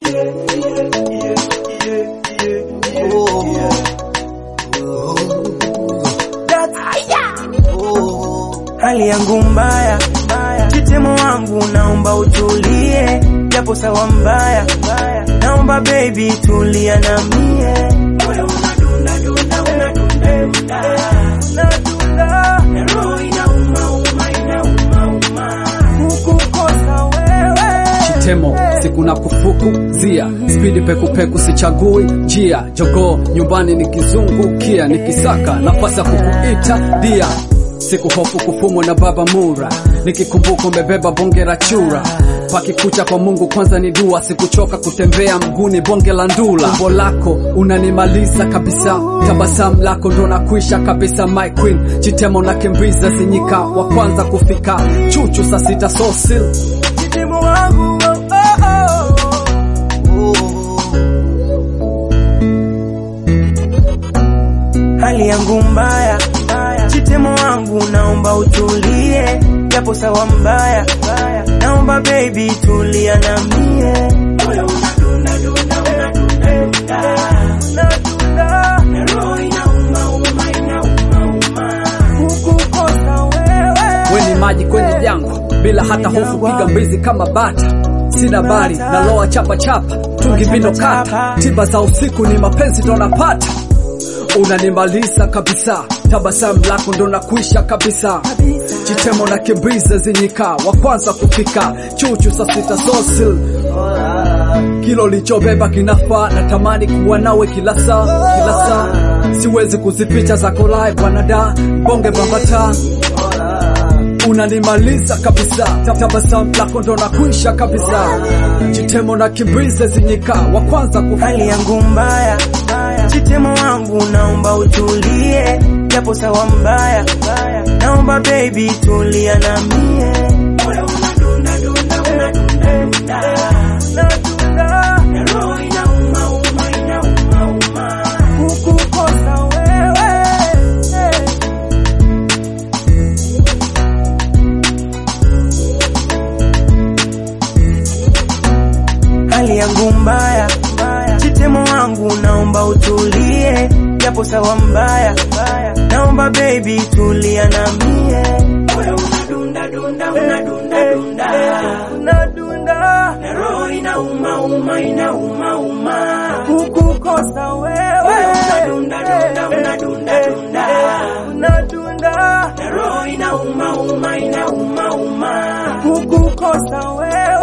Hali yangu mbaya, chitemo wangu naomba utulie, japo sawa mbaya, naomba baby tulia na mie. Moyo unadunda dunda unadunda dunda, unadunda na roho inauma uma inauma uma, kukukosa wewe Chitemo siku na kufukuzia spidi pekupeku sichagui njia jogoo nyumbani nikizungukia nikisaka nafasi ya kukuita dia siku hofu kufumwa na baba mura nikikumbuka umebeba bonge la chura pakikucha kwa Mungu kwanza ni dua sikuchoka kutembea mguni bonge la ndula umbo lako unanimaliza kabisa tabasamu lako ndo nakuisha kabisa my queen chitemo na kimbiza zinyika wa kwanza kufika chuchu saa sita sosil chitemo wangu oh, oh, oh. Hali yangu mbaya, chitemo wangu naomba utulie, japo sawa mbaya, naomba baby tulia na mie. Moyo unadunda dunda unadunda dunda, unadunda na roho inauma uma inauma uma, kukukosa wewe we ni maji kwenye jangwa bila hata hofu piga mbizi kama bata sina bari na loa chapa chapa tungi vino kata tiba za usiku ni mapenzi ndo napata unanimaliza kabisa tabasamu lako ndo nakuisha kabisa chitemo na kimbiza zinyika wa kwanza kufika chuchu saa sita sosil kilo lichobeba kinafaa natamani kuwa nawe kila saa kila saa siwezi kuzipicha zako live wanada bonge bambata unanimaliza kabisa Ta- tabasamu lako ndo nakuisha kabisa chitemo na kimbize zinyika wa kwanza kufika hali yangu mbaya, chitemo wangu naomba utulie, japo sawa mbaya, naomba baby tulia na mie. Moyo unadunda dunda unadunda dunda, unadunda na roho inauma uma inauma uma, kukukosa wewe hali yangu mbaya, chitemo wangu naomba utulie, japo sawa mbaya, naomba baby tulia na mie. Moyo unadunda dunda unadunda dunda, unadunda na roho inauma uma inauma uma, kukukosa wewe. Moyo unadunda dunda unadunda dunda, unadunda na roho inauma uma inauma uma, kukukosa wewe.